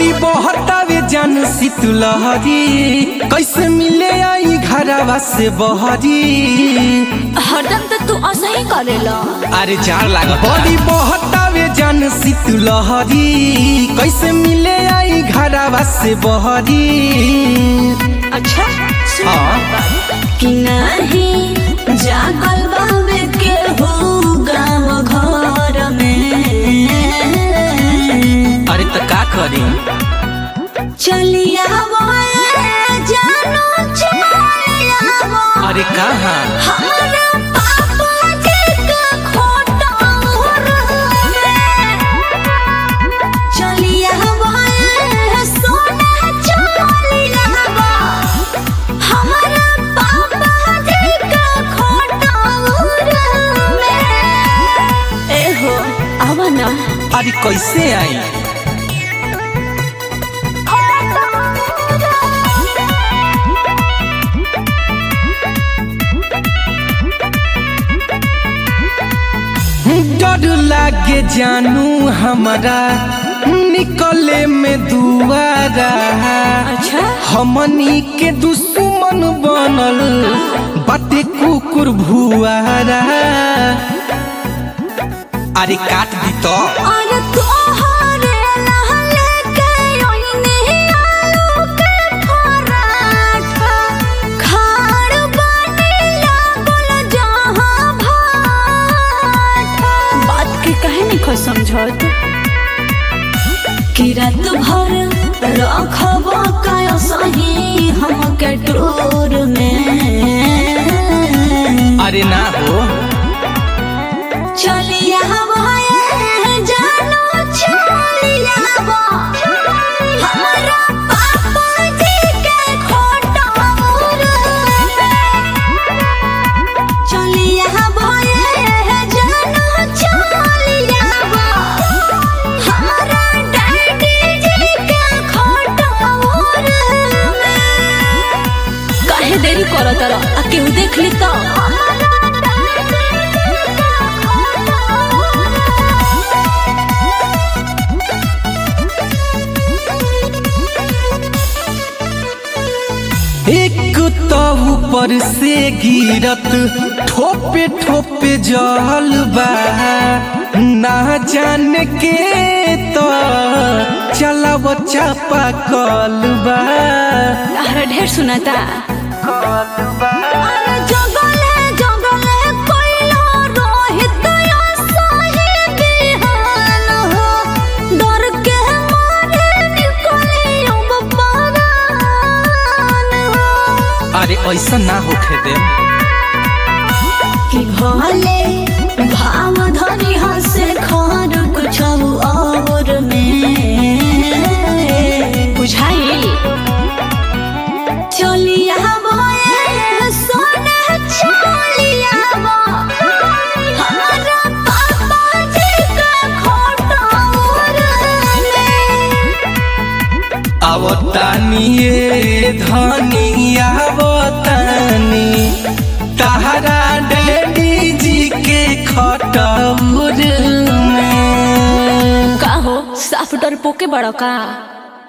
बड़ी बहतावे जान शीतलहरी कैसे मिले आई घरवा से बहरी हरदम तो तू ऐसा ही करेला अरे जार लाग बड़ी बहतावे जान शीतलहरी कैसे मिले आई घरवा से बहरी अच्छा सुन हाँ। बात। कि नहीं जागल बाबे के हो गाँव घर में अरे तो का करी चलिया जानो चलिया अरे कहाँ हमारा पापा जी का खोटा चलिया सोना चलिया हमारा पापा जी का खोटा ए हो आवा ना अरे कैसे आई डर लागे जानू हमारा निकले में दुआरा अच्छा हमनी के दुश्मन बनल बाटे कुकुर भुआरा अरे काट दी तो अरे तोहरे लहले के ओइने आलू के पराठा खाड़ बने लागल जहाँ भाठा बात के कहे नहीं खो समझत कि रात भर रखब का सही हम के टोर में अरे ना हो चलिया भये जानो चलिया हमारा पापा जी के खोटा चलिया भये जानो चलिया हमारा डैडी जी के खोटा काहे देरी करत रह आ केहू देख ली तो एक तो ऊपर से गिरत ठोपे ठोपे जल बा ना जान के तो चलाव चापा कल बा अरे ढेर सुनाता अरे जगले जगले कोइलो रोहित या सही बिहान हो डर के मारे निकले अब परान हो अरे ऐसा ना होखे दे कि भले भाव धनी हसे खार कुछ और में बुझाई चलिया भये सोना चलिया हमारा पापा जी का खोटा आवतानी ये धनी आवतानी तहरा डैडी जी के खटौर में का हो साफ डर पोके बड़ा का